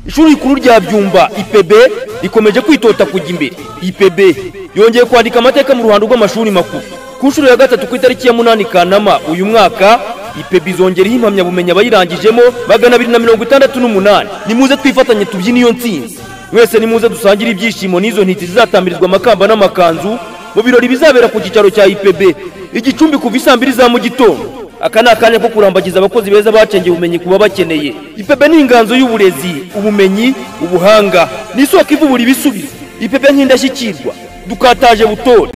ishuri rikuru rya byumba ipb rikomeje kwitota kujya imbere ipb yongeye kwandika amateka mu ruhando rw'amashuri makuru ku nshuro ya gatatu ku itariki ya munani kanama uyu mwaka ipeb izongeraho impamyabumenyi abayirangijemo magana abiri na mirongo itandatu n'umunani nimuze twifatanye tubyine iyo nsinzi mwese nimuze dusangire ibyishimo n'izo ntiti zizatambirizwa amakamba n'amakanzu mu birori bizabera ku cyicaro cya ipb igicumbi kuva isaa mbiri za mu gitondo aka ni akanya ko kurambagiza abakozi beza bacengeye ubumenyi ku babakeneye ipebe ni inganzo y'uburezi ubumenyi ubuhanga ni isoko ivubura ibisubizo ipebe nk'indashyikirwa dukataje butore